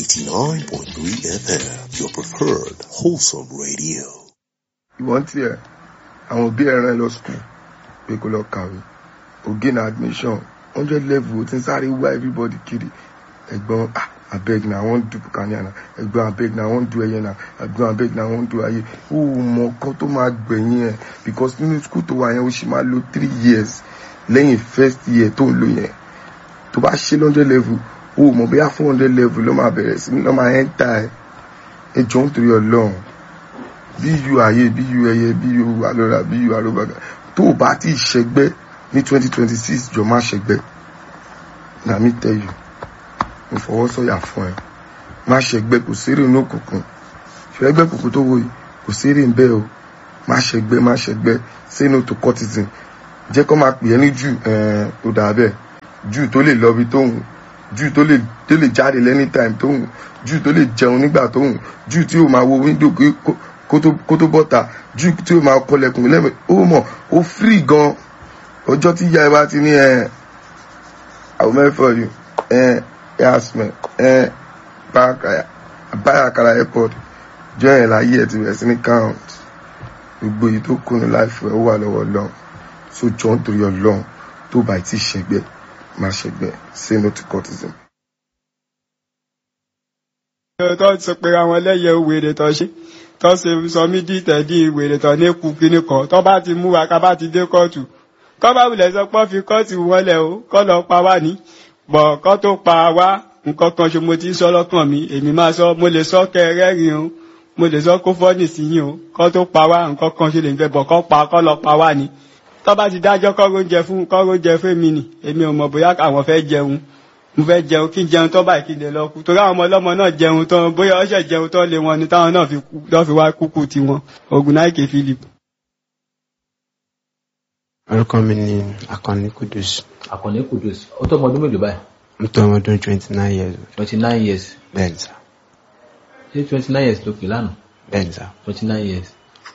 89.3 FM, your preferred wholesome radio. ìwọ́n tiẹ̀ àwọn òbí ẹ̀ràn ẹ lọ skul pé kó lọ kàwé again admission hundred level tí ń sáré wá everybody kiri ẹ̀gbọ́n ah abeg na i wan do bukania na ẹ̀gbọ́n abeg na i wan do ẹyẹ na ẹ̀gbọ́n abeg na i wan do ayé ó mọ ọkọ tó máa gbẹ̀yìn ẹ̀ because nínú skul tó wà yẹn ó sì máa lo three years lẹ́yìn first year tó ń lò yẹn tó bá ṣe hundred level ó mọ̀ bóyá four hundred level ló máa bẹ̀rẹ̀ sí ní lọ́ máa enter ẹ̀ ẹ jọ ń torí ọlọ́run bí yu ayé bí yu ẹyẹ bí yu alọ́ra bí yu arúgbàgà tó o bá ti ṣẹgbẹ́ ní twenty twenty six jọ má ṣẹgbẹ́ na mi tell you mo fọwọ́ sọ̀yà fún ẹ má ṣẹgbẹ́ kò sérè ní òkùnkùn ṣẹgbẹ́ kòkó tó wò yìí kò sérè ń bẹ́ẹ̀ o má ṣẹgbẹ́ má ṣẹgbẹ́ say no to cultism jẹ́ kó máa pè é ní jù tó dà bẹ́ẹ̀ jù tó lè lọ bí tóun jù tó lè tó lè jáde lẹ́ni time tóun jù tó lè jẹun nígbà tóun jù tí ó máa wo window kó- kó tó- kó tó bọ́ta jù tí ó máa kọlẹ̀kùn lẹ́mẹ̀ ó mọ̀ ó free gan ọjọ́ tí ìyá ẹ bá ti ní ẹ àwọn mẹ́fọ̀ yìí ẹ yasmin ẹ báyàkàrà airport jọ yẹn láyé ẹ ti bẹ̀rẹ̀ sí ní count gbogbo èyí tó kùnú láìfẹ́ ó wà lọ́wọ́ lọ́n so jọ ń torí ọlọ́run tó bá ti ṣẹgbẹ́ má ṣẹgbẹ́ say no to cultism. tó sọ pé àwọn ẹlẹ́yẹ wèrè tó ṣe tó ṣe sọ mí dí tẹ̀dí wèrè tó ní kú kíní kan tó bá ti mú wa ká bá ti dé kóòtù kọ́ bá wulẹ̀ sọ pé wọ́n fi kóòtù wọlé o kọ́ lọ pa wá ní bọ̀ kọ́ tó pa wá nǹkan kan ṣe mo ti ń sọ lọ́kàn mi èmi máa sọ mo lè sọ kẹrẹ́rìn o mo lè sọ kó fọ́nì sí yín o kọ́ tó pa wá nǹkan kan ṣe lè ń fẹ́ bọ̀ kọ́ pa kọ́ lọ pa wá ní tó bá ti dájọ́ kọ́ró jẹ fún kọ́ró jẹ fún mi nì èmi ò mọ̀ bóyá àwọn fẹ́ jẹun mo fẹ́ jẹun kí n jẹun tó báyìí kí n lè lọ kú torí àwọn ọmọ ọlọ́mọ náà jẹun tán bóyá ọṣẹ jẹun tán lé wọn ni táwọn náà fi kú lọ́ fi wá kúkú tiwọn Ògúnnáìkè Philip. orúkọ mi ni akànnì kudus àkànní kudus ó tó ọmọ ọdún mélòó báyìí mo tó ọmọ ọdún twenty nine years old twenty nine years bẹ́ẹ̀ ni sá ṣé twenty nine years ló pè lánàá bẹ́ẹ̀ ni sá twenty nine years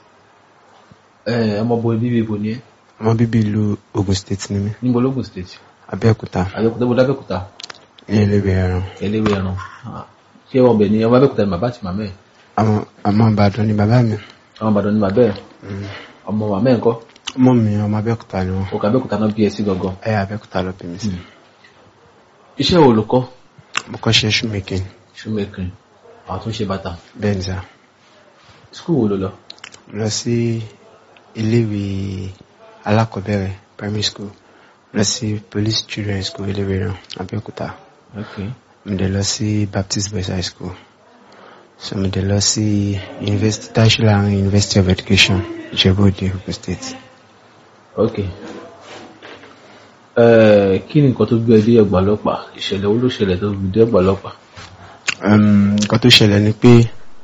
ẹ ọmọ bo bíbí ibo ni ẹ ọmọ bíbí ìlú Ogun State ni mí níbo lógùn state Abẹ́òkúta àbẹ̀òkúta bó lábẹ́òkúta ní eléwé ẹran eléwé ẹran Ah, ṣé ọbẹ̀ ni ọmọ abẹ́òkúta ni bàbá àti màmá ẹ̀ àwọn ọmọ Ìbàdàn ni bàbá mi ọmọ ìbàdàn ni bàbá ẹ̀ ọmọ màmá ẹ̀ ńkọ́ ọmọ mi ọmọ Abẹ́òkúta ni wọn òkè abẹ́òkúta náà bí ẹ sí gangan ẹ Abẹ́òkúta ló bí mi sí iṣẹ́ wo ló kọ́ mo kọ́ ṣe shoemaking shoemaking àwọn tó ń ṣe bàtà bẹ́ẹ̀ ni sá skul wo ló lọ mo lọ sí iléèwé alákọ̀ọ́bẹ̀rẹ̀ primary school mo lọ sí police children's school eléwé ẹran Abẹ́òkúta ok mo dẹ̀ lọ sí Baptist Boys High School so mo dẹ̀ lọ sí University Dashilarin University of Education Ìjẹ̀bú-Òde Ogun State. ok ẹ kí ni nǹkan tó gbé ẹ dé ẹgbà ọlọ́pàá ìṣẹ̀lẹ̀ wo ló ṣẹlẹ̀ tó fi dé ẹgbà ọlọ́pàá Um, nǹkan tó ṣẹlẹ̀ ni pé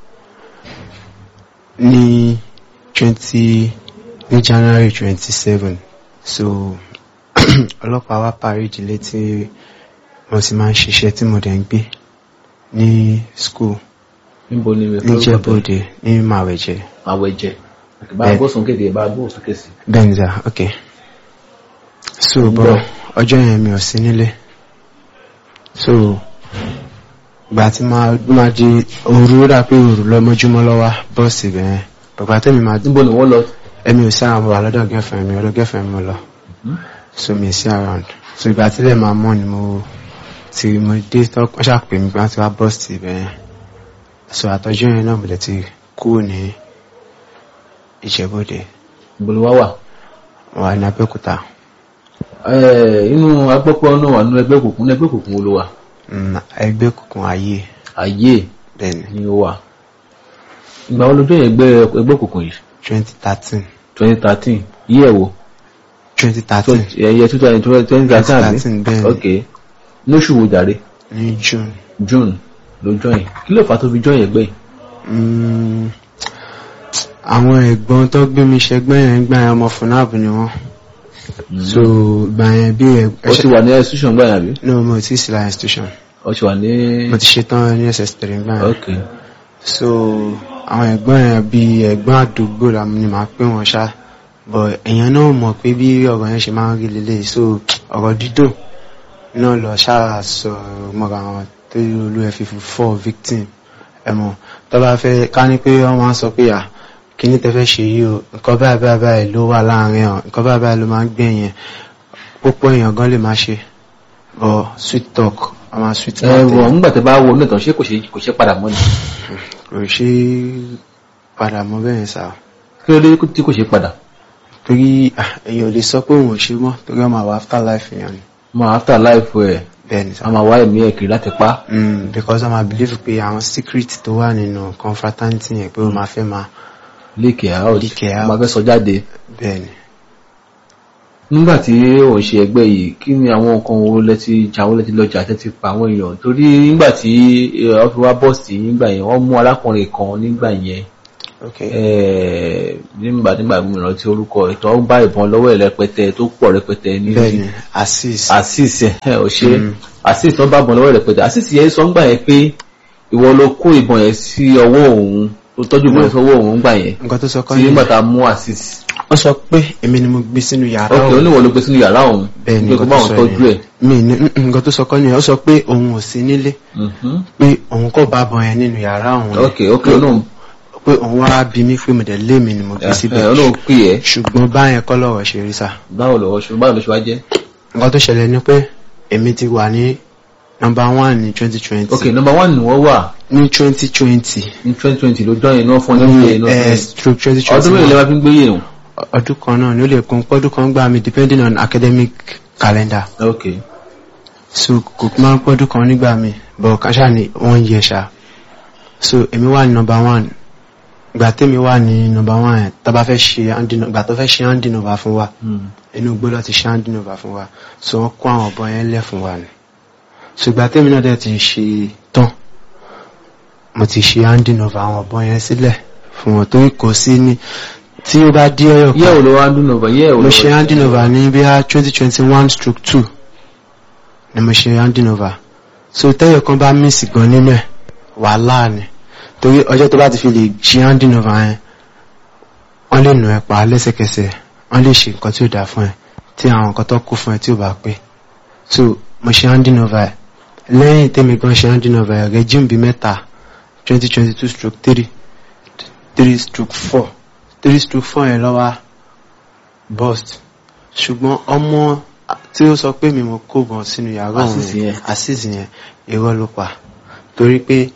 ní twenty ní January twenty seven so ọlọ́pàá wá parí ìdílé tí mo ti máa ń ṣiṣẹ́ tí mo dẹ̀ ń gbé ní school níbo ni ìwé ní Ìjẹ̀bú-Òde ní Màwẹ̀jẹ̀ àwẹ̀jẹ̀ bá a Bẹ́ẹ̀. gbósùn kéde bá a gbósùn kéde Benza ok so bọ́ ọjọ́ yẹn mi ò sí nílé so ìgbà tí máa máa di òru ó dà pé òru lọ́mọjúmọ́ lọ́wọ́ bọ́ọ̀sì bẹ́ẹ̀ bàbá tẹ́mi máa níbo ni wọ́n lọ ẹ̀mi ò sí àwọn ọmọ wà lọ́dọ̀ girlfriend mi ọ̀dọ̀ girlfriend mi lọ so mi ò sí around so ìgbà tí lè máa mọ́ ni mo ti mo dé tọ́ wọ́n ṣàpè mi pé wọ́n ti wá bọ́ọ̀sì bẹ́ẹ̀ so àtọ́jú yẹn náà mo lè ti kúrò ní Ìjẹ̀bú-Òde níbo ni wọ́n wà. mo wà ní Abẹ́òkúta. Ẹ, inú agbọ́pọ̀ náà wà nínú ẹgbẹ́ òkùnkùn ní ẹgbẹ́ òkùnkùn wo ló wà Mm, ẹgbẹ́ òkùnkùn ayé ayé bẹ́ẹ̀ni ni ó wà ìgbà wo lójú ẹgbẹ́ ẹgbẹ́ òkùnkùn yìí twenty thirteen twenty thirteen yí ẹ̀ wò twenty thirteen ẹ̀yẹ two thousand twenty thirteen àbí 2013 bẹ́ẹ̀ ni. ok lóṣù wo jàre ní June June ló join kí ló fà á tó fi join ẹgbẹ́ yìí Mm, àwọn ẹ̀gbọ́n tó gbé mi ṣẹgbẹ́ yẹn gbà yẹn ọmọ funab ni wọ́n so gbà yẹn bí ó ti wà ní institution gbà yàrá bí no mo ti sí la institution ó ti wà ní mo ti ṣetán ní ss3 gbà yẹn ok so àwọn ẹ̀gbọ́n yẹn bí ẹ̀gbọ́n àdúgbò la ni màá pè wọ́n ṣá but èèyàn náà mọ̀ pé bí ọ̀rọ̀ yẹn ṣe máa ń rí lélẹ̀ so ọ̀rọ̀ dídùn náà lọ ṣáà sọ mọ́ra wọn tó olú ẹ̀ fi fọ́ victim ẹ mọ̀ tó bá fẹ́ ká ní pé wọ́n máa ń sọ pé à kí ní tẹ́ fẹ́ ṣe yìí o nǹkan báyìí báyìí báyìí ló wà láàrin ọ̀ nǹkan báyìí báyìí ló máa ń gbẹ̀yìn púpọ̀ èèyàn gan lè máa ṣe but sweet talk ọmọ sweet ẹ mouth wọ èèyàn nígbà tẹ bá wo onítàn ṣé kò ṣe kò ṣe padà mọ́ ni kò ṣe padà mọ́ bẹ́ẹ̀ sá kí ló dé tí kò ṣe padà torí ah, èèyàn ò lè sọ pé òun ò ṣe mọ́ torí ọmọ àwọn after life èèyàn ni mọ after life ẹ bẹ́ẹ̀ ni sá a máa wá ẹ̀mí ẹ̀ kiri láti pa Mm, because ọmọ believe pé àwọn secret tó wà nínú confraternity yẹn pé ó máa fẹ́ máa leak out Leak it a out. máa fẹ́ sọ jáde bẹ́ẹ̀ ni nígbà tí ò ń ṣe ẹgbẹ́ yìí kí ni àwọn nǹkan wo lẹ ti jà wọ́n lẹ ti lọ jà tẹ́ ti pa àwọn èèyàn torí nígbà tí ọ fi wá bọ́ọ̀sì nígbà yẹn wọ́n mú arákùnrin kan nígbà yẹn ok eh, nígbà nígbà mìíràn tí orúkọ ìtọ́ ń bá ìbọn lọ́wọ́ ẹ̀ rẹpẹtẹ tó pọ̀ rẹpẹtẹ ní bẹ́ẹ̀ ni assist asis ẹ ò ṣe Mm. asis tó bá ìbọn lọ́wọ́ ẹ̀ rẹpẹtẹ asis yẹn sọ ń gbà yẹn pé ìwọ ló kó ìbọn yẹn sí ọwọ́ òun tó tọ́jú ìbọn yẹn sọ́wọ́ òun gbà yẹn nǹkan tó sọ kọ́ tí ni nígbà tá a mú asis ó sọ pé èmi ni mo gbé sínú yàrá ok òun oníwọ̀ ló gbé sínú yàrá òun bẹ́ẹ̀ ni pé kó nǹkan bá tó òun sọ tọ́jú ẹ̀ yẹn mi ní mm, mm, nǹkan tó sọ kọ́ ni ó sọ pé òun ò sí nílé Mhm. pé òun kò bá bọ̀ yẹn nínú yàrá òun ni. ok ok olóhùn pé òun wá bí mi pé mo dẹ̀ lé mi ni mo gbé síbẹ̀ olóhùn pè ẹ́ ṣùgbọ́n báyẹn kọ́ lọ́rọ̀ ṣe rí sá báwo lọ́wọ́ ṣe báwo ló ṣe wá jẹ́ nǹkan tó ṣẹlẹ̀ ni pé èmi ti wà ní number one ní twenty twenty ok number one ni wọ́n wà ní twenty twenty ní twenty twenty ló dán yẹn náà fún ọ ní ìyẹn náà stroke twenty ọdún mélòó lè twenty máa fi ń gbé yẹn ọdún kan náà ni ó lè kún pọ́dún kan gbà mí depending on academic calendar ok so kò máa ń pọ́dún kan nígbà mi but kàṣà ni one year ṣá so èmi wà ní number one ìgbà tèmi wà ní number one yẹn tó bá fẹ́ ṣe handing ìgbà tó fẹ́ ṣe handing over fún wa Hmm. inú igbó lọ ti ṣe handing over fún wa so wọ́n kó àwọn ọ̀bọ yẹn lẹ̀ fún wa ni so ìgbà tèmi náà dẹ̀ ti ṣe tán mo ti ṣe handing over àwọn ọ̀bọ yẹn sílẹ̀ fún wọn torí kò sí ní tí ó bá dé ọyọ yẹ́ ò ló wá ń dún nọ̀bà yẹ́ ò mo ló ṣe handing over ní bí i twenty twenty one stroke two ni mo ṣe handing over so tẹ́yọ̀ kan bá miss gan nínú ẹ̀ wàhálà ni torí ọjọ́ tó bá ti fi lè ṣe handing over yẹn wọ́n lè nù ẹ́ pa lẹ́sẹ̀kẹsẹ̀ wọ́n lè ṣe nǹkan tí ò dáa fún ẹ tí àwọn nǹkan tó kú fún ẹ tí ò bá pé so mo ṣe handing over ẹ̀ lẹ́yìn tẹ́mi gan ṣe handing over ẹ̀ regime bíi mẹ́ta twenty twenty two stroke three three stroke four three stroke four yẹn lọ́wọ́ burst ṣùgbọ́n ọmọ tí ó sọ pé mi mo kó bọ̀ sínú yàrá òun Azeez yẹn. Azeez yẹn irọ́ ló pa torí pé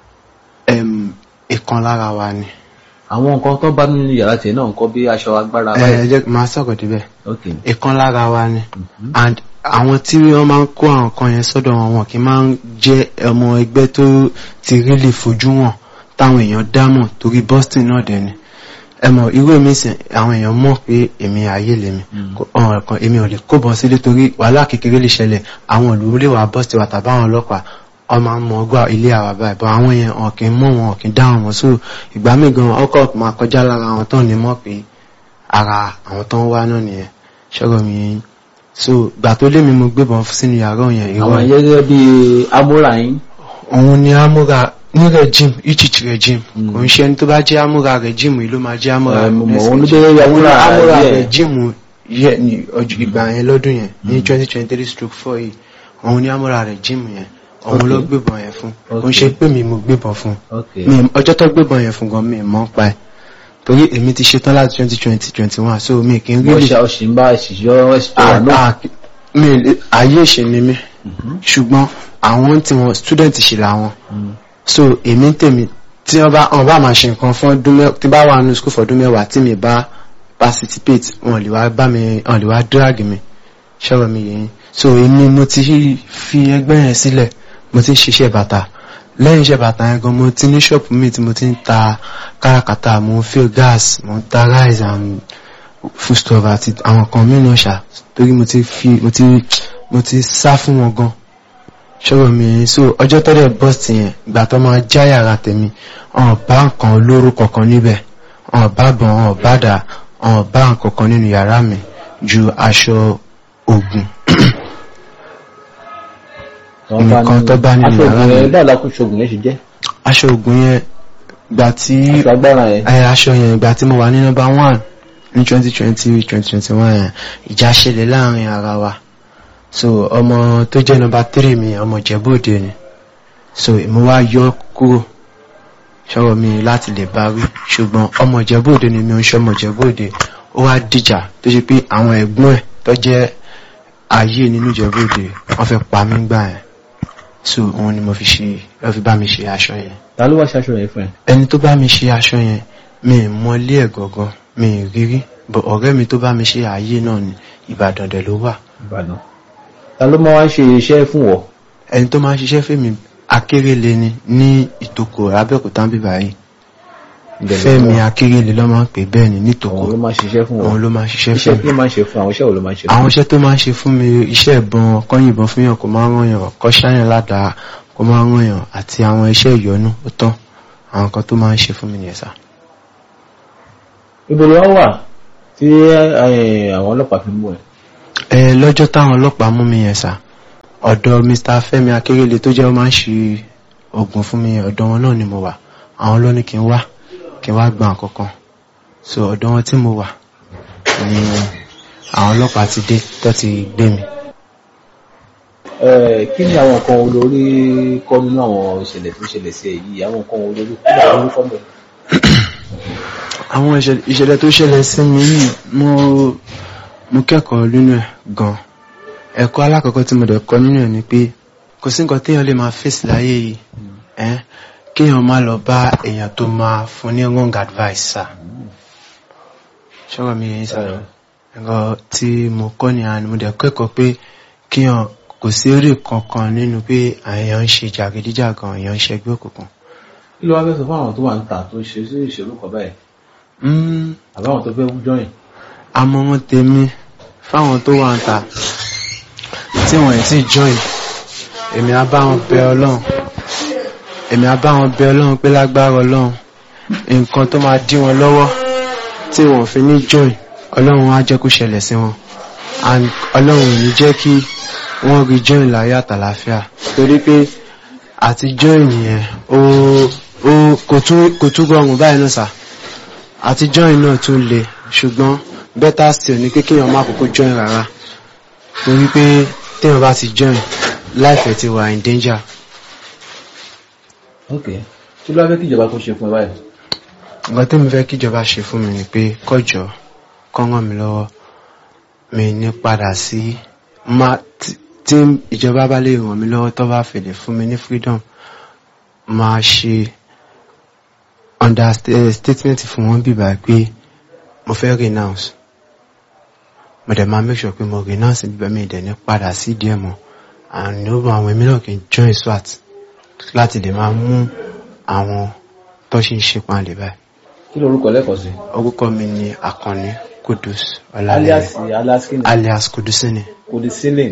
em, ìkan lára wa ni àwọn nǹkan tó bá nínú yàrá tiẹ̀ náà nǹkan bí aṣọ agbára ẹ ẹ jẹ́ máa sọ̀rọ̀ débẹ̀ ok ìkan lára wa ni Mhm. and àwọn tí wọ́n máa ń kó àwọn kan yẹn sọ́dọ̀ wọn wọn kì í máa ń jẹ́ ọmọ ẹgbẹ́ tó ti rí lè fojú wọn táwọn èèyàn dámọ̀ torí Boston náà dẹ̀ ni ẹ mọ̀ irú èmi sìn àwọn èèyàn mọ̀ pé èmi ayé lèmi Mm. Kò- ọ̀rọ̀ kan èmi ò lè kó bọ́ sílé torí wàhálà kékeré lè ṣẹlẹ̀ àwọn ìlú lè wà Boston wà tàbí àwọn ọlọ́pàá wọ́n máa ń mọ ọgbà ilé àwa báyìí bọ́ àwọn yẹn wọn kì í mọ̀ wọn kì í dá wọn mọ̀ so ìgbà míì gan ọkọ̀ máa kọjá lára àwọn tán ní mọ̀ pé ara àwọn tán wá náà nìyẹn ṣọ́rọ̀ mi yẹn so ìgbà tó lé mi mo gbébọn sínú yàrá yẹn àwọn ìwọ gẹ́gẹ́ bí amúra yín òun ni amúra ní regime ichich regime Mm. kò ń ṣe ẹni tó bá jẹ́ amúra regime yìí ló máa jẹ́ amúra Eh, mo mọ̀, next òun ló regime. jẹ́ amúra amúra díẹ̀. regime yẹ ní ọjọ́ ìgbà yẹn lọ́dún yẹn ní twenty twenty three stroke four yìí òun ni amúra regime yẹn òun Okay. ló gbébọn yẹn fún kò ń Okay. ṣe pé mi mo gbébọn fún ok mi ọjọ́ tó gbébọn yẹn fún gan mi mọ́ pa ẹ̀ torí èmi ti ṣetán láti twenty twenty twenty one so mi kì í rí wọ́n ṣe ọ̀sìn bá ìṣìṣọ́ ẹ̀ṣọ́ náà Ah, ah, mi lè- ayé ìṣe ni mí ṣùgbọ́n àwọn tí wọn student ṣe làwọn so èmi ń tèmi tí wọ́n bá wọ́n bá máa ṣe nǹkan fún ọdún mẹ́wàá tí bá wà nínú school fọdún mẹ́wàá tí mi bá participate wọn lè wá bá mi wọn lè wá drag mi ṣọ́rọ̀ mi yẹn so èmi mo ti fi ẹgbẹ́ yẹn sílẹ̀ mo ti ń ṣiṣẹ́ bàtà lẹ́yìn iṣẹ́ bàtà yẹn gan mo ti ní ṣọ́ọ̀pù mi tí mo ti ń ta káràkátà mo ń fill gas mo ń ta rice and foodstuff àti àwọn kan mìíràn ṣá torí mo ti fi mo ti mo ti sá fún wọn gan ṣọ́rọ̀ mi yẹn so ọjọ́ tọ́lẹ̀ bọ́ọ̀sì yẹn ìgbà tó máa já yàrá tèmi ọ̀n bá nǹkan olóró kankan níbẹ̀ ọ̀n bá bọ̀ ọ̀n bá dà ọ̀n bá nǹkan kan nínú yàrá mi ju aṣọ ògùn nǹkan tó bá nínú yàrá aṣọ mi. ògùn báwo la kún ṣoògùn yẹn ṣe jẹ́ aṣọ ògùn yẹn ìgbà tí aṣọ agbára yẹn ẹ aṣọ yẹn ìgbà tí mo wà ní nọ́mbà one ní twenty twenty twenty twenty one yẹn ìjà ṣẹlẹ̀ láàrin ara wa so ọmọ tó jẹ́ nọ́mbà three mi ọmọ Ìjẹ̀bú Òde ni so mo wá yọ kúrò ṣọ́rọ̀ mi láti lè bá wí ṣùgbọ́n ọmọ ìjẹ́bòde ni mi ò ń ṣọmọ ìjẹ́bòde ó wá dìjà tó ṣe pé àwọn ẹ̀gbọ́n ẹ̀ tó jẹ́ ayé nínú ìjẹ́bòde wọ́n fẹ́ pa mí gbà yẹn so òun ni mo fi ṣe lọ́ fi bá mi ṣe aṣọ yẹn ta ló wá ṣaṣọ yẹn fún ẹ ẹni tó bá mi ṣe aṣọ yẹn mi ì mọ ilé ẹ̀ gangan mi ì rírí bọ̀ ọ̀rẹ́ mi tó bá mi ṣe ayé náà ní ìbàdàn dẹ̀ ló wà ìbàdàn ta ló máa wá ń ṣe iṣẹ́ fún wọ ẹni tó máa ń ṣiṣẹ́ fèmí akérèlé ni ní ìtòkò abẹ́òkúta ń bíbá yìí fẹ́mi akérèlé ló máa ń pè bẹ́ẹ̀ ni nítòkò òun ló máa ṣiṣẹ́ fún wọ òun ló máa ń ṣiṣẹ́ iṣẹ́ fún kí ló máa ń ṣe fún àwọn iṣẹ́ wo ló máa ń ṣe fún àwọn iṣẹ́ tó máa ń ṣe fún mi iṣẹ́ ìbọn kọ́yìnbọn fún yàn kó máa ń rànyàn kọ́ ṣáyàn ládàá kó máa ń rànyàn àti àwọn iṣẹ́ ìyọnú ó tán àwọn kan tó máa ń ṣe fún mi nìyẹn sá. ibo ló wá wà tí eh, àwọn ọlọ́pàá fi mú ẹ ẹ lọ́jọ́ táwọn ọlọ́pàá mú mi yẹn sá ọ̀dọ̀ Mr. Fẹ́mi Akérèlé tó jẹ́ ó máa ń ṣe oògùn fún mi ọ̀dọ̀ wọn náà ni mo wà àwọn ló ní kí n wá kí n wá gba nǹkan kan so ọ̀dọ̀ wọn tí mo wà ni àwọn ọlọ́pàá ti dé tó ti gbé mi. Eh, kí ni àwọn nǹkan olórí kọ́ nínú àwọn ìṣẹ̀lẹ̀ tó ṣẹlẹ̀ sí ẹ yìí àwọn nǹkan olórí kí ni àwọn olùkọ́ mọ̀ àwọn ìṣẹ̀lẹ̀ ìṣẹ̀lẹ̀ tó ṣẹlẹ̀ sí mi yìí mo mo kẹ́kọ̀ọ́ nínú ẹ̀ gan ẹ̀kọ́ alákọ̀ọ́kọ́ tí mo dẹ̀ kọ́ nínú ẹ̀ ni pé kò sí nǹkan téèyàn lè máa fèsì láyé yìí ẹ́ kéèyàn má lọ bá èèyàn tó máa fún ní wrong advice sá ṣọ́rọ̀ mi yẹn sá ẹ̀kọ́ tí mo kọ́ ni àná mo dẹ̀ kẹ́kọ̀ọ́ pé kéèyàn kò sí èrè kankan nínú pé èèyàn ń ṣe jàgídíjàgan èèyàn ń ṣẹgbẹ́ òkùnkùn kí ló wá fẹ́ sọ fún àwọn tó wà ń tà tó ṣe sí ìṣèlú kan báyìí Mm, àbáwọn tó fẹ́ jọyìn àmọ̀ràn tèmi fáwọn tó wà ń ta tí wọ́n ẹ̀ tí join èmi á bá wọn bẹ ọlọ́run èmi á bá wọn bẹ ọlọ́run pé lágbára ọlọ́run nǹkan tó máa dí wọn lọ́wọ́ tí wọ́n fi ní join ọlọ́run á jẹ́ kó ṣẹlẹ̀ sí wọn and ọlọ́run ò ní jẹ́ kí wọ́n rí join láyé àtàlàáfíà torí pé àti join yẹn ó ó kò tún kò tún rọrùn báyìí náà sà àti join náà tún le ṣùgbọ́n better still ni pé kéèyàn má kókó join rárá torí pé téèyàn bá ti join life ẹ̀ ti wà in danger. ok kí ló wá fẹ́ kí ìjọba kó ṣe fún ẹ báyìí nǹkan tí mo fẹ́ kíjọba ṣe fún mi ni pé kọjọ kọ́ ràn mí lọ́wọ́ mi ní padà sí má tí- tí ìjọba bá lè ràn mí lọ́wọ́ tó bá fèlè fún mi ní freedom máa ṣe understatement fún wọn bíbá pé mo fẹ́ renounce mo dẹ̀ máa make sure pé mo renounce bíbá mi dẹ̀ ní padà sí díẹ̀ mọ́ and ó bá àwọn èmi náà kì í join SWAT láti lè máa mú àwọn tó ṣì ń ṣe panlẹ̀ báyìí kí lorúkọ lẹ́kọ̀ọ́ sí orúkọ mi ni Àkànní Kudus alias Ọlálẹ́rẹ̀ alias kí ni alias Kudusini. kò di ceiling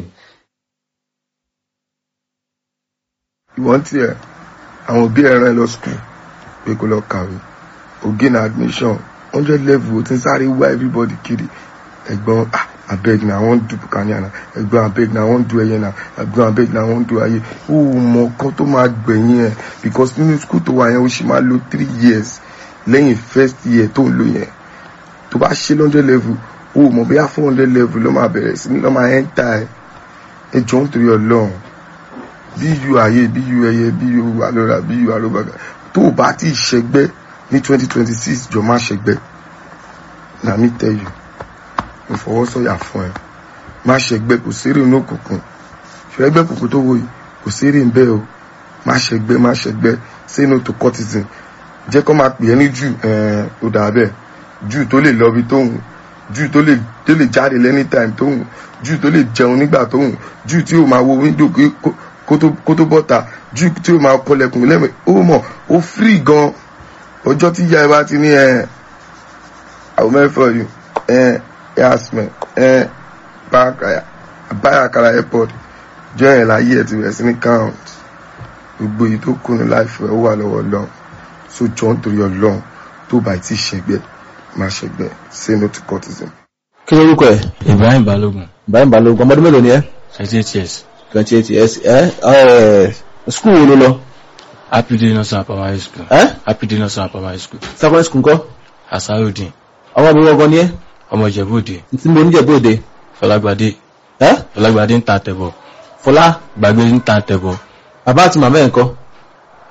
ìwọ́n tiẹ̀ àwọn òbí ẹ̀ rán ẹ lọ skul pé kó lọ kàwé ògé na admission hundred level ó ti ń sáré wá everybody kiri ẹ̀gbọ́n ah abeg na i wan do bukania na ẹ̀gbọ́n abeg na i wan do ẹyẹ na ẹ̀gbọ́n abeg na i wan do ayé ó mọ ọkàn tó máa gbẹ̀yìn ẹ̀ because nínú skul tó wà yẹn ó sì máa lo three years lẹ́yìn first year tó ń lò yẹn tó bá ṣe hundred level ó mọ bóyá four hundred level ló máa bẹ̀rẹ̀ sí ní lọ́ máa enter ẹ̀ ẹ jọ ń torí ọlọ́run bí yu ayé bí yu ẹyẹ bí yu alọ́ra bí yu alọ́bàgà tó o bá ti ṣẹgbẹ́ ní twenty twenty six jọ má ṣẹgbẹ́ na mi tell you mo fọwọ́ sọ̀yà fún ẹ má ṣẹgbẹ́ kò sérè inú òkùnkùn ṣẹgbẹ́ kùkù tó wò yìí kò sérè ń bẹ́ o má ṣẹgbẹ́ má ṣẹgbẹ́ say no to cultism jẹ́ kó máa pè é ní jù ẹ̀ẹ́n ó dà bẹ́ẹ̀ jù tó lè lọ bí tóun jù tó lè tó lè jáde lẹ́ni time tóun jù tó lè jẹun nígbà tóun jù tí ó máa wo window kí- kó- kó tó- kó tó bọ́ta jù tí ó máa kọlẹ̀kùn lẹ́mẹ̀ ó mọ̀ ó free gan ọjọ́ tí ìyá ẹ bá ti ní ẹ àwọn mẹ́fọ̀ yìí ẹ yasmin ẹ báyàkàrà airport jọ ẹ̀ láyé ẹ̀ ti bẹ̀rẹ̀ sí ní count gbogbo èyí tó kù ní láìfẹ́ ó wà lọ́wọ́ lọ́n so jọ ń torí ọlọ́run tó bá ti ṣẹgbẹ́ má ṣẹgbẹ́ say no to cultism. kí lorúkọ ẹ Ibrahim Balogun Ibrahim Balogun ọmọdún mélòó ni ẹ thirty eight years twenty eight years ẹ ẹ skul wo ló lọ Happy Day Nursery and Primary School ẹ Happy Day Nursery and Primary School secondary school ńkọ́ Asarudin ọmọ mi wọgọ ni ẹ ọmọ Ìjẹ̀bú-Òde tí mo níjẹ bóde Fọlágbadé ẹ Fọlágbadé ń ta àtẹ̀bọ̀ Fọlá Gbàgbé ń ta àtẹ̀bọ̀ bàbá àti màmá ẹ ńkọ́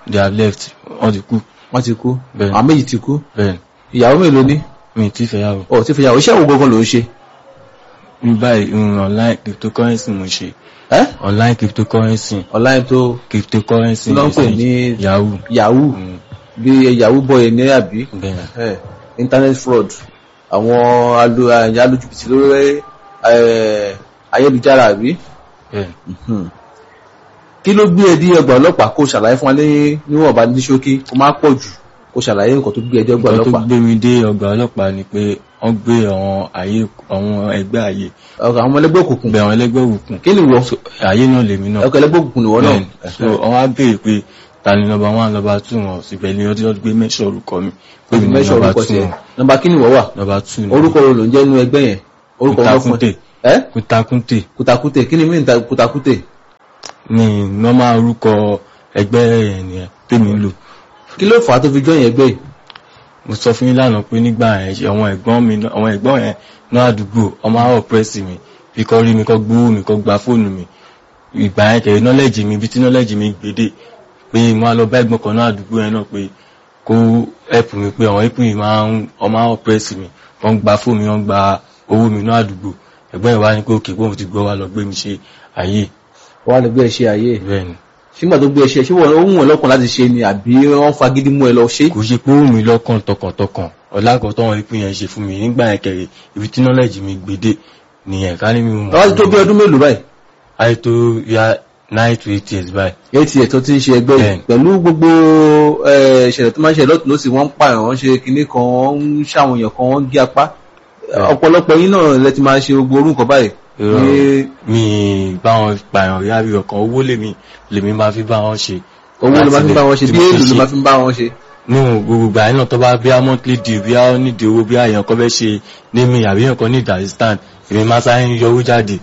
they have left wọ́n ti kú wọ́n ti kú Bẹ́ẹ̀. àwọn méjì ti kú bẹ́ẹ̀ ìyàwó mélòó ní mi ti fẹ́ yàwó ọ̀ tí fi yàwó iṣẹ́ wo gangan ló ń ṣe ní báyìí um, online cryptocurrency mo ṣe ẹ́ online cryptocurrency online tó cryptocurrency Kí ló ń pè ní- yahoo yahoo Mm, bí yahoo boy ní àbí bẹ́ẹ̀ ẹ̀ internet fraud àwọn alu- eh, alójúbìtì lórí eh, ayélujára àbí bẹ́ẹ̀ Mhm. kí ló gbé ẹ dí ọgbà ọlọ́pàá kó ṣàlàyé fún wa ní níwọ̀nba ní ṣókí kó má pọ̀ jù kó ṣàlàyé nǹkan tó gbé ẹ dí ọgbà nǹkan tó ọlọ́pàá gbé mi dé ọgbà ọlọ́pàá ni pé wọ́n gbé àwọn ayé àwọn ẹgbẹ́ ayé ọkọ̀ àwọn ẹlẹ́gbẹ́ òkùnkùn bẹ̀ àwọn ẹlẹ́gbẹ́ òkùnkùn kí ni wọ So, ayé náà lèmi náà ọkọ̀ ẹlẹ́gbẹ́ òkùnkùn nìwọ náà Bẹ́ẹ̀ni. so wọ́n á béèrè pé ta ni nọmba one nọmba two wọn síbẹ̀ ni ọdún ọdún gbé mẹ́sọ̀ orúkọ mi pé mi ní mẹ́sọ̀ nọmba orúkọ two tiẹ̀ wọn nọmba kí ni wọ́ wà nọmba two ni orúkọ wo ló ń jẹ́ inú ẹgbẹ́ yẹn orúkọ wọn fún kútakúté ẹ kútakúté kùtàkùtè kí ni mí ta kùtàkùtè ni nọ́mà orúkọ ẹgbẹ́ yẹn nìyẹn tèmi ń lò kí ló fà á tó fi jọyìn ẹgbẹ́ yìí mo sọ fún yín lánàá pé nígbà yẹn ṣe àwọn ẹ̀gbọ́n mi náà- àwọn ẹ̀gbọ́n yẹn náà àdúgbò ọmọ àwọn pírẹ́sì mi bí kò rí mi kò gbówó mi kò gba fóònù mi ìgbà yẹn kẹ̀rẹ́ nọ́lẹ́jì mi bí tí nọ́lẹ́jì mi gbèdé pé mo á lọ bá ẹ̀gbọ́n kan náà àdúgbò yẹn náà pé kó ẹ̀pù mi pé àwọn ẹ̀pù yìí máa ń ọmọ àwọn pírẹ́sì mi wọ́n gba fóònù mi wọ́n gba owó mi náà àdúgbò ẹ̀gbọ́n yẹn wá ní pé òkè pé òun ti gbọ́ wa lọ gbé mi ṣe ayé wọ́n á lè gbé ẹ ṣe ayé bẹ́ẹ̀ ni sígbà tó gbé ẹ ṣe ṣé wọ́n ó wù ẹ́ lọ́kàn láti ṣe ni àbí wọ́n fagídí mú ẹ lọ ṣe kò ṣe pé ó wù mí lọ́kàn tọkàntọkàn ọ̀làkọ̀ tọ́wọ́n ìpín yẹn ṣe fún mi nígbà yẹn kẹrì ibi tí nọ́lẹ́jì mi gbèdé nìyẹn ká ní mi mọ̀ tọ́wọ́ ti tó bí ọdún mélòó báyìí ayé tó ya nine to eight years báyìí eight years tó ti ń ṣe ẹgbẹ́ yìí Bẹ́ẹ̀ni. pẹ̀lú gbogbo eh, ìṣẹ̀lẹ̀ tó máa ń ṣe lọ́tún lọ́sì wọ́n ń pààyàn wọ́n ṣe kinní kan wọ́n ń ṣàwọn èèyàn kan wọ́n ń gé apá ọ̀pọ̀lọpọ̀ yín náà lẹ ti máa ṣe gbogbo orúkọ báyìí Irọ́. ní mi bá wọn pààyàn rí àbí ọkàn owó lèmi lèmi máa fi bá wọn ṣe owó ló máa fi ń bá wọn ṣe Tí bí mo fi èlò ló ṣe. máa fi ń bá wọn ṣe nù gbogbo ìgbà yẹn náà tó bá bí a monthly deal bí a nídìí owó bí àyàn kan fẹ́ ṣe ní mi àbí èèyàn kan ní ìdàrísítàn èmi máa sáré ń yọ owó jáde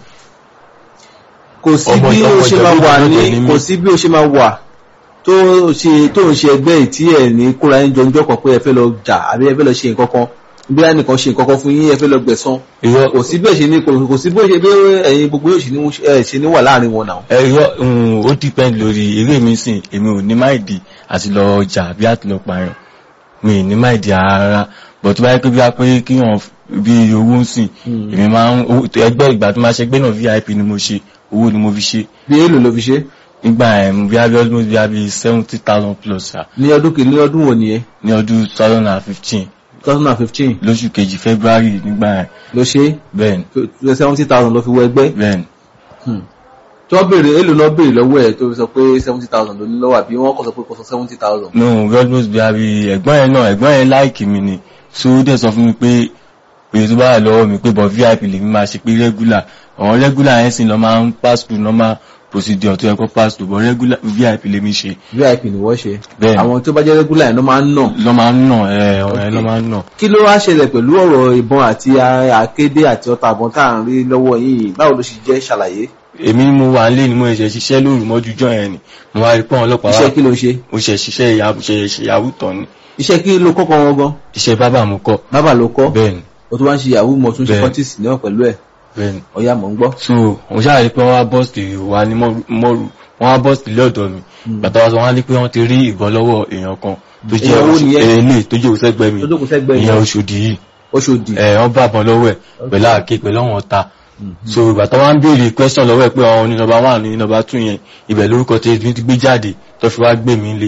kò sí Ọmọ- bí ó ọmọ ṣe ìjọba máa wà ìjọba ní ní mí. kò sí bí ó ṣe máa wà tó ṣe tó ń ṣe ẹgbẹ́ yìí tí ẹ̀ ní kóra ń jọ ọjọ́ kan pé ẹ fẹ́ lọ jà àbí ẹ fẹ́ lọ ṣe nǹkan kan bí ẹnìkan ṣe nǹkan kan fún yín ẹ fẹ́ lọ gbẹ̀san irọ́ kò sí bẹ́ẹ̀ ṣe ní kò kò sí bó ṣe bí ẹ̀yin gbogbo yóò ṣe ní ẹ̀ ṣe ní wà láàrin wọn náà. ẹ̀rọ um, ó depend lórí eré mi sìn èmi ò ní máìdì àti lọ ọjà bí àti lọ pààyàn mi ì ní máìdì ara but tó bá yẹ pé bí a pé kí wọn bí owó ń sìn èmi máa ń owó- ẹgbẹ́ ìgbà tó máa ṣe gbé náà vip ni mo ṣe owó ni mo fi ṣe bí èlò ló fi ṣe nígbà yẹn bí a bí almost bí a bí seventy thousand plus ṣá ní ọdún kìíní ọdún wo nìyẹn ní ọdún two thousand and fifteen two thousand and fifteen lóṣù kejì february nígbà yẹn ló ṣe bẹ́ẹ̀ ni seventy thousand ló fi wọ ẹgbẹ́ bẹ́ẹ̀ ni tí wọ́n béèrè èlò náà béèrè lọ́wọ́ ẹ̀ tó fi sọ pé seventy thousand ló ní lọ́wọ́ àbí wọ́n kọ́ sọ pé kò sọ seventy thousand. no almost bí a bí ẹ̀gbọ́n yẹn náà ẹ̀gbọ́n yẹn láìkì mi ni so ó dẹ̀ sọ fún mi pé pé tó bá wà lọ́wọ́ mi pé bọ̀ vip lèmi máa ṣe pé regular àwọn regular yẹn sì lọ máa ń pass through normal procedure tó yẹ kó pass through but regular vip lèmi ṣe vip ni wọ́n ṣe Bẹ́ẹ̀ni. àwọn tó bá jẹ́ regular yẹn ló máa ń nà lọ́ máa ń nà ẹ̀ ọ̀rọ̀ yẹn lọ́ máa ń nà kí ló wá ṣẹlẹ̀ pẹ̀lú ọ̀rọ̀ ìbọn àti àkédé àti ọta àbọ̀n tá à ń rí lọ́wọ́ yìí báwo ló ṣe jẹ́ ṣàlàyé èmi ni mo wà nílé ni mo ṣe ṣiṣẹ́ lóru mọ́jú jọ yẹn ni mo wá rí pé àwọn ọlọ́pàá iṣẹ́ wá kí ló ṣe mo ṣe ṣiṣẹ́ ìyàwó ṣe ṣe ìyàwó tán ni iṣẹ́ kí ló kọ́kọ́ wọn gan iṣẹ́ bábà mo kọ́ bábà ló kọ́ bẹ́ẹ̀ ni o tó wá ń ṣe yahoo mo tún ṣe Bẹ́ẹ̀. fortis náà pẹ̀lú ẹ̀ bẹ́ẹ̀ ni ọ̀yà mọ̀ ń gbọ́ so mo ṣáà rí pé wọ́n wá bọ́ọ̀sì wa ní mọ́rù wọ́n wá bọ́ọ̀sì lọ́dọ̀ mi bàtà wa sọ wọ́n á ní pé wọ́n ti rí ìbọn lọ́wọ́ èèyàn kan tó jẹ́ Èèyàn wo oṣù- nìyẹn? èlé tó jẹ́ òṣègbè mi tó jókòó sẹ́gbẹ́ ìyẹn yẹn Ọ̀ṣọ́dì yìí Ọ̀ṣọ́dì ẹ̀ wọ́n bá bọn lọ́wọ́ ẹ̀ pẹ̀lú àáké pẹ̀lú àwọn ọ̀tá so bàtà wa ń béèrè question lọ́wọ́ ẹ̀ pé àwọn ní nọ́mbà one ní nọ́mbà two yẹn ibẹ̀ lórúkọ tí èmi ti gbé jáde tó fi wá gbé mi lé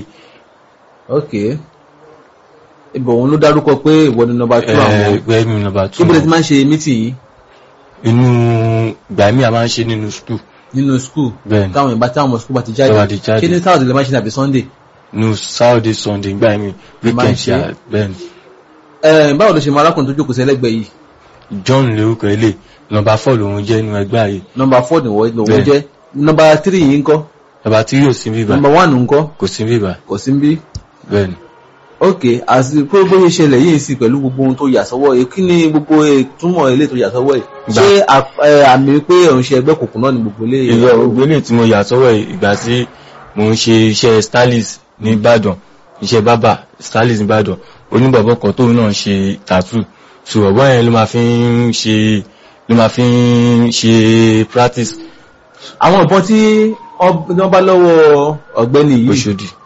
ok ibò òun ló dárúkọ pé ìwọ ni nọ́mbà two àwọn ẹgbẹ́ mi nọ́mbà two ibo lẹ ti máa ń ṣe mítì yìí inú ìgbà mi a máa ń ṣe nínú school nínú skul bẹ́ẹ̀ ni táwọn ìbá táwọn ọmọ skul bá ti jáde Tó bá ti jáde. ṣé ní sáwọ́dì lè máa ṣe ní àbí sunday nínú Saturday Sunday ìgbà mi máa ń weekend ṣe. ṣá bẹ́ẹ̀ ni ẹ báwo ló ṣe mọ arákùnrin tó jókòó sẹ́lẹ̀gbẹ́ yìí John lórúkọ ilé nọ́mbà four lòun jẹ́ inú ẹgbẹ́ ààyè nọ́mbà four ni wọ́n lòun Bẹ́ẹ̀. jẹ́ nọ́mbà three yìí ńkọ́ nọ́mbà tí yóò sí bíbá nọ́mbà one ńkọ́ kò sí bíbá kò sí ń bí bẹ́ẹ̀ ni ok àti pé bó ṣe ṣẹlẹ̀ yìí sí pẹ̀lú gbogbo ohun tó yà sọ́wọ́ yìí kí ni gbogbo ìtumọ̀ ilé tó yà sọ́wọ́ yìí Gbà. ṣé à- ẹ, àmì pé òun ṣe ẹgbẹ́ kòkó náà ni gbogbo ilé ìlú ògbélé tí mo yà sọ́wọ́ ẹ̀ ìgbà tí mo ń ṣe iṣẹ́ stylist ní Ìbàdàn iṣẹ́ bábà stylist ní Ìbàdàn oníbọ̀bọ̀ kan tóun náà ṣe tattoo so ọ̀bọ̀n yẹn ló máa fi ń ṣe ló máa fi ń ṣe practice àwọn ìbọn tí wọ́n bá lọ́wọ́ ọ̀gbẹ́ni yìí Òṣòdì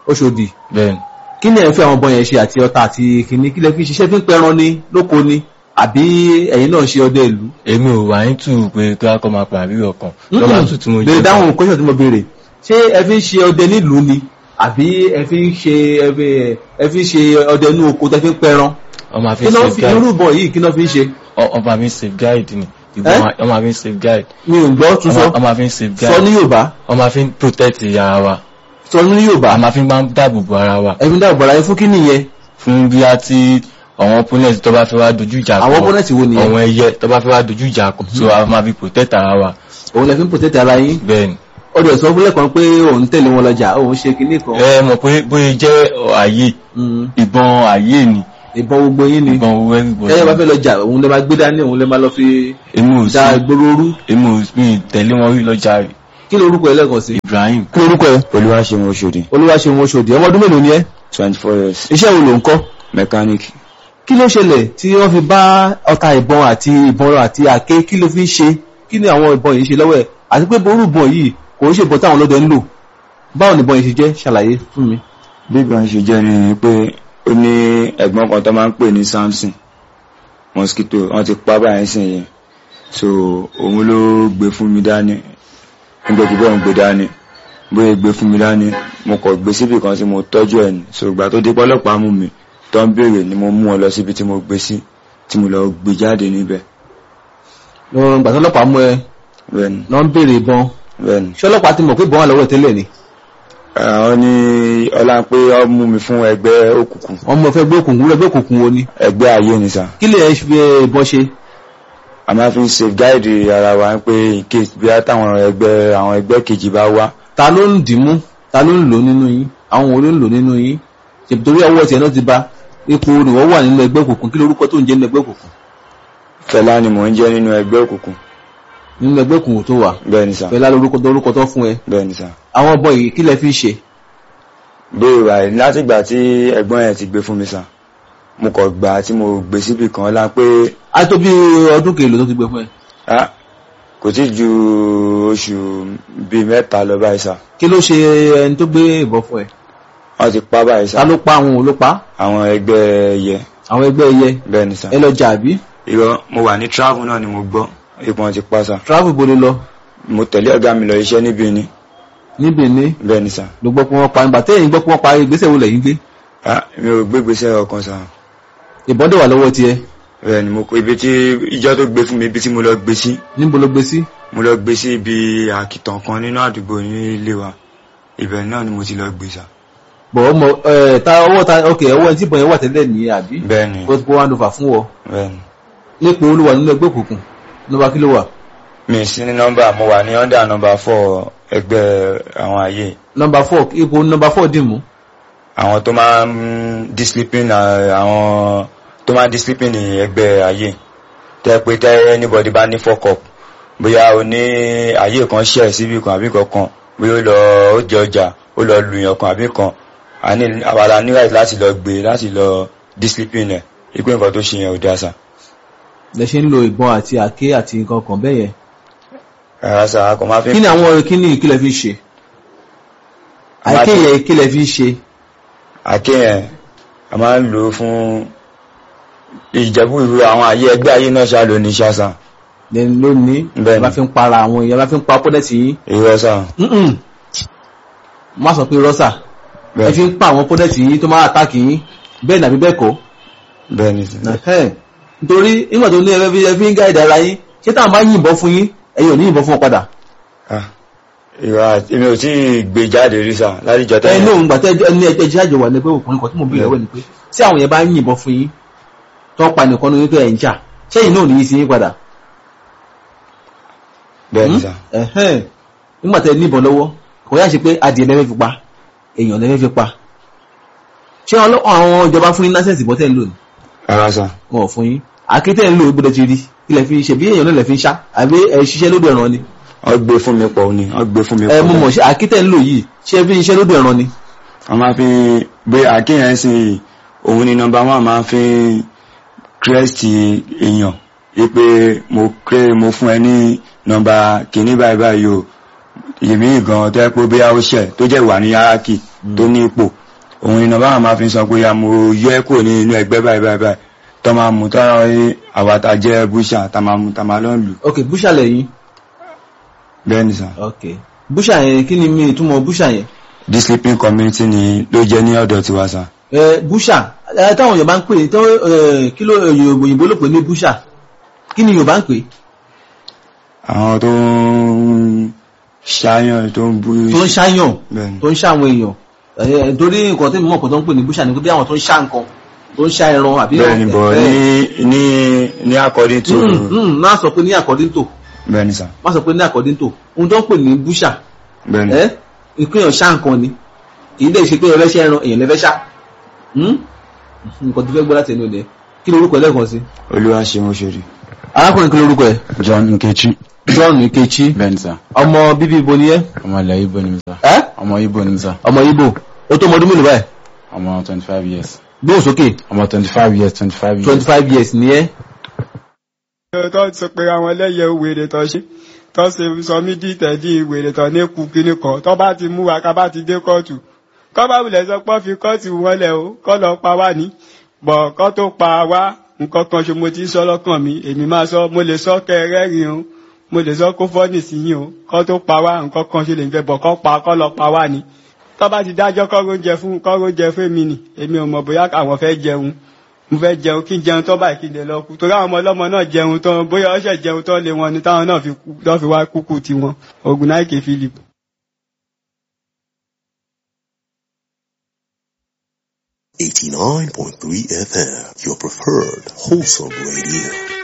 Oṣòdì bẹ́ẹ̀ni kí ni ẹ̀ ń fi àwọn ọbọ yẹn ṣe àti ọta àti kìnní kí lẹ fi ṣiṣẹ́ fi ń pẹran ni lóko ni àbí ẹ̀yin náà ṣe ọdẹ ìlú. èmi ò wá ń tù pé kí wọ́n kọ́ máa pa àbí ọkàn lọ́wọ́ tù tí mo béèrè dáhùn kọ́ṣọ̀ tí mo béèrè ṣé ẹ fi ń ṣe ọdẹ nílùú ni àbí ẹ fi ń ṣe ẹ fi- ẹ fi ń ṣe ọdẹ inú oko tẹ fi ń pẹran ọmọ àfi kí náà fi safeguide irú ìbọn yìí kí náà fi ń ṣe ọmọ àfi safeguide ni ìbọn Eh? ọmọ àfi safeguide mi ò gbọ́ tún sọ ọmọ ọmọ àfi sọ safeguide ní Yorùbá ọmọ àfi protect ara wa sọ ní Yorùbá àmọ́ àfi máa ń dáàbò bo ara wa ẹ̀mí dáàbò ara yẹn fún kí nìyẹn fún bí a ti àwọn opponent tó bá fẹ́ wá dojú ìjà àwọn opponent wo nìyẹn àwọn ẹyẹ tó bá fẹ́ wá dojú ìjà kọ so a máa fi protect ara wa òun lè fi ń protect ara yín bẹ́ẹ̀ni ó dẹ̀ sọ fúnlẹ̀ kan pé òun tẹ̀lé wọn lọ́jà òun ṣe kinní kan ẹ mọ̀ pé bóyá jẹ́ ààyè Mm. ìbọn ààyè ni ìbọn gbogbo yín ni ìbọn owó everybody ẹ̀yẹ́ bá fẹ́ lọ́jà òun lè máa gbé dání òun lè máa lọ fi èmi ò da sí ìgboro rú èmi ò mi tẹ̀lé wọn rí lọ́jà rẹ̀ kí lorúkọ ẹ lẹ́ẹ̀kan sí. Ibrahim kí lorúkọ ẹ Olúwaṣeun Oṣòdì Olúwaṣeun Oṣòdì ọmọ ọdún mélòó ni ẹ twenty four years iṣẹ́ wo ló ń kọ́ mechanic kí ló ṣẹlẹ̀ tí wọ́n fi bá ọta ìbọn àti ìbọn àti àké kí ló fi ń ṣe kí ni àwọn ìbọn yìí ṣe lọ́wọ́ ẹ̀ àti pé ború ìbọn yìí kò ń ṣe ìbọn táwọn ọlọ́dẹ ń lò báwo ni ìbọn yìí ṣe jẹ́ ṣàlàyé fún mi. bí ìgbà ṣe jẹ́ ni pé ó ní ẹ̀gbọ́n kan tó máa ń pè ní Samson mosquito wọ́n ti pa báyìí sìn yẹn so òun ló gbé fún mi dání nígbà tí bẹ́ẹ̀ ń gbé dání bóyá gbé fún mi dání mo kọ̀ gbé síbì kan tí mo tọ́jú ẹ̀ ní so ìgbà tó dé pọ́lọ́pàá mú mi tó ń béèrè ni mo mú ọ lọ síbi tí mo gbé sí tí mo lọ gbé jáde níbẹ̀ lọ́rùn gbàtọ́ ọlọ́pàá mú ẹ bẹ́ẹ̀ni lọ́ ń béèrè ìbọn bẹ́ẹ̀ni ṣé ọlọ́pàá ti mọ̀ pé ìbọn wà lọ́wọ́ ẹ̀ tẹ́lẹ̀ ni àwọn ní ọlá pé ọ mú mi fún ẹgbẹ́ òkùnkùn wọ́n mọ̀ fẹ́ gbé òkùnkùn wúlẹ̀ gbé òkùnkùn wo ni ẹgbẹ́ ayé ni sà kí lè fi ìbọn ṣe a máa fi ń safeguide ara wa pé in case bí a táwọn ẹgbẹ́ àwọn ẹgbẹ́ kejì bá wá ta ló ń dìímú ta ló ń lò nínú yín àwọn wo ló ń lò nínú yín ṣèpì torí ọwọ́ tiẹ̀ náà ti ba ipò ni wọ́n wà nínú ẹgbẹ́ òkùnkùn kí lorúkọ tó ń jẹ́ nínú ẹgbẹ́ òkùnkùn Fẹlá ni mò ń jẹ́ nínú ẹgbẹ́ òkùnkùn nínú ẹgbẹ́ òkùnkùn tó wà bẹ́ẹ̀ ni sà Fẹlá lorúkọ tó lorúkọ tó fún ẹ bẹ́ẹ̀ ni sà àwọn ọbọ yìí kí lẹ fi ń ṣe bẹ́ẹ̀ wà láti ìgbà tí ẹ̀gbọ́n yẹn ti gbé fún mi sà mo kọ̀ gbà tí mo gbé síbì kan lá pé á tó bí ọdún kèlò tó ti gbé fún ẹ ah, kò tí ju oṣù bíi mẹ́ta lọ báyìí sà kí ló ṣe ẹni tó gbé ìbọn fún ẹ wọ́n ti pa báyìí sà ta ló pa àwọn òun ló pa àwọn ẹgbẹ́ ẹyẹ àwọn ẹgbẹ́ ẹyẹ bẹ́ẹ̀ ni sà ẹ lọ jà àbí irọ́ mo wà ní travel náà ni mo gbọ́ ipò wọn ti pa sà travel bolo lọ mo tẹ̀lé ọ̀gá mi lọ iṣẹ́ níbi ni ní Benin bẹ́ẹ̀ ni sà ló gbọ́ pé wọ́n pa nígbà téèyàn gbọ́ pé wọ́n pa ìgbésẹ̀ wo lẹ́yìn gbé ah, mi ò gbégbèsè ọkàn sà ìbọn dẹ̀ wà lọ́wọ́ tiẹ̀ bẹ́ẹ̀ ni mo kó ibi tí ìjọ tó gbé fún mi ibi tí mo lọ gbé sí níbo ló gbé sí mo lọ gbé sí ibi àkìtàn kan nínú àdúgbò ní ilé wa ibẹ̀ náà ni mo ti lọ gbé sà bọ̀ ọmọ ẹ̀ ta ọwọ́ ta ok ọwọ́ ẹni tí ìbọn yẹn wà tẹ́lẹ̀ ní àbí bẹ́ẹ̀ ni ó ti kó one over fún wọ bẹ́ẹ̀ ni nípò olúwa nínú ẹgbẹ́ òkùnkùn nọ́mbà kí ló wà mi sí ní nọ́mbà mo wà ní ọ́ndà nọ́mbà four ẹgbẹ́ àwọn ayé nọ́mbà four ipò nọ́mbà four dì mú àwọn tó máa ń discipline à- àwọn tó máa ń discipline ẹgbẹ́ ayé tẹ́ pé tẹ́ anybody bá ní fuck up bóyá o ní ayé kan ṣẹ̀ síbi kan àbí kankan bóyá ó lọ ó jẹ ọjà ó lọ lùyàn kan àbí kan a ní àwàlà ní right láti lọ gbé láti lọ discipline ẹ̀ ipé nǹkan tó ṣe yẹn ò dáa sà lẹ ṣe ń lo ìbọn àti àké àti nǹkan kan bẹ́ẹ̀ yẹn rárá sà a kò máa fi kí ni àwọn kí ni ìkílẹ̀ fi ń ṣe Àmọ́ àké àti- yẹn ìkílẹ̀ fi ń ṣe àké yẹn a máa ń lò ó fún ìjẹ́bú ìlú àwọn ayé ẹgbẹ́ ayé náà ṣá lóní ṣá sà lẹ́nu lónìí Bẹ́ẹ̀ni. bá fi ń para àwọn èèyàn bá fi ń pa pọ́dẹ̀tì yín irọ́ sà Mm-mm. má sọ pé rọ́ṣà ẹ bẹ́ẹ̀ fi ń pa àwọn pọ́dẹ̀tì yín tó máa àtàkì yín bẹ́ẹ̀ nàbí bẹ́ẹ̀ kọ́ bẹ́ẹ̀ ni sà. Ẹ̀hẹ́n. nítorí nígbà tó ní ẹ fi ẹ fi ń gáìdì ara yín ṣé táwọn bá yìnbọn fún yín ẹ̀yin ò ní yìnbọn fún wọn padà Ah, ìwà àti- èmi ò tí ì gbé jáde rí sà láti jọ ẹ̀yin tẹ́yìn náà ń gbà tẹ́ ẹni ẹgbẹ́ jẹ́ àjọ wà ní pé òkùnrin kan tí mo bí ìrẹ́wẹ̀ ni pé tí àwọn yẹn bá yìnbọn fún yín tó pa nìkan ní wípé ẹ̀ ń jà ṣẹ́yìn náà ò ní yí sí yín padà bẹ́ẹ̀ ni sà ẹ̀hẹ́n. nígbà tẹ́ níbọn lọ́wọ́ kò yá ṣe pé adìẹ lẹ́fẹ́ fi pa èèyàn lẹ́fẹ́ fi pa ṣé ọlọ́- àwọn ìjọba fún yín lásẹ̀sì bọ́ tẹ́ ń lò ní rárá sà wọn ò fún yín àkétẹ́ ń lò gbọ́dọ̀ ti rí ilẹ̀ fi ṣe bí èèyàn náà lẹ̀ fi ń ṣá àbí ẹ̀ ṣiṣẹ́ lódò ẹ̀ràn ni wọ́n gbé fún mi pọ̀ ni wọ́n gbé fún mi ẹ pọ̀ mú mọ̀ ṣe àkétẹ́ ń lò yìí ṣé fi ń ṣiṣẹ́ lódò ẹ̀ràn ni wọ́n máa fi bí àkíyàn sí òun ni nọmba wọn máa fi kírẹ́sìtì èèyàn wípé mo kéré mo fún ẹ ní nọmba kìíní báyìí báyìí o èmi gan tó yẹ pé bóyá ó ṣẹ̀ tó jẹ́ wà ní yáràkì tó ní ipò òun iná báwọn máa fi sọ pé ya mo yọ ẹ́ kúrò ní inú ẹgbẹ́ báyìí báyìí báyìí tó máa mú tó àwa ta jẹ́ búṣà tá máa mú tá máa lọ́n lù ok búṣà lẹ́yìn bẹ́ẹ̀ ni sà. ok búṣà yẹn kí ni mi ìtumọ̀ búṣà yẹn the sleeping community ni ló jẹ́ ní ọ̀dọ̀ tiwa sà. ẹ búṣà ẹ táwọn èèyàn bá ń pè é tó ẹ kí ló òyìnbó ló pè ní búṣà kí ni yorùbá ń pè é àwọn tó ń ṣáyàn tó ń bú tó ń ṣáyàn bẹ́ẹ̀ ni tó ń ṣá àwọn èèyàn ẹ torí nǹkan tí mo mọ̀ pé tó ń pè ní búṣà ni pé bí àwọn tó ń ṣá nǹkan tó ń ṣá ẹran àbí bẹ́ẹ̀ ni bọ̀ ẹ, ní ní ní according to mm, mm, má sọ pé ní according to bẹ́ẹ̀ ni sà má sọ pé ní according to ohun tó ń pè ní búṣà bẹ́ẹ̀ ni ẹ ìpínyàn ṣá nǹkan ni kì í dẹ̀ ṣe pé ẹlẹ́ṣẹ̀ ẹran èèyàn lẹ́fẹ́ ṣá Hmm? nǹkan tó fẹ́ gbọ́ láti ẹnu ọ̀dẹ kí lorúkọ ẹ lẹ́ẹ̀kan sí. olúwa ṣe mo ṣe rí. arákùnrin kí lorúkọ ẹ John Nkechi John Nkechi bẹ́ẹ̀ni sá ọmọ bíbí ibo ni ẹ ọmọ ilẹ̀ Igbo ni mi sá ẹ ọmọ Igbo ni mi sá ọmọ Igbo ó tó ọmọ ọdún mélòó báyìí ọmọ twenty five years gbóhùn sókè ọmọ twenty five years twenty five years twenty five years ni ẹ tó sọ pé àwọn ẹlẹ́yẹ wèrè tó ṣe tó ṣe sọ mí dí tẹ̀dí wèrè tó ní kú kíní kan tó bá ti mú wa ká bá ti dé kóòtù kọ́ bá wulẹ̀ sọ pé wọ́n fi kóòtù wọlé o kọ́ lọ pa wá ní bọ̀ kọ́ tó pa wá nǹkan kan ṣe mo ti sọ lọ́kàn mi èmi máa sọ mo lè sọ kẹrẹ́rìn o mo lè sọ kó fọ́nì sí yín o kọ́ tó pa wá nǹkan kan ṣe lè fẹ́ bọ̀ kọ́ pa kọ́ lọ pa wá ní tọ́ bá ti dájọ́ kọ́ oúnjẹ fún kọ́ oúnjẹ fún mi nì èmi ò mọ̀ bóyá àwọn fẹ́ jẹun mo fẹ́ jẹun kí n jẹun tán báyìí kí n lè lọ kú torí àwọn ọmọ ọlọ́mọ náà jẹun tán bóyá ọṣẹ jẹun tán lé wọn ni táwọn náà fi kú tán fi wá kúkú tiwọn ogun náìkè philip. Eighty nine point three FM, your preferred wholesome radio.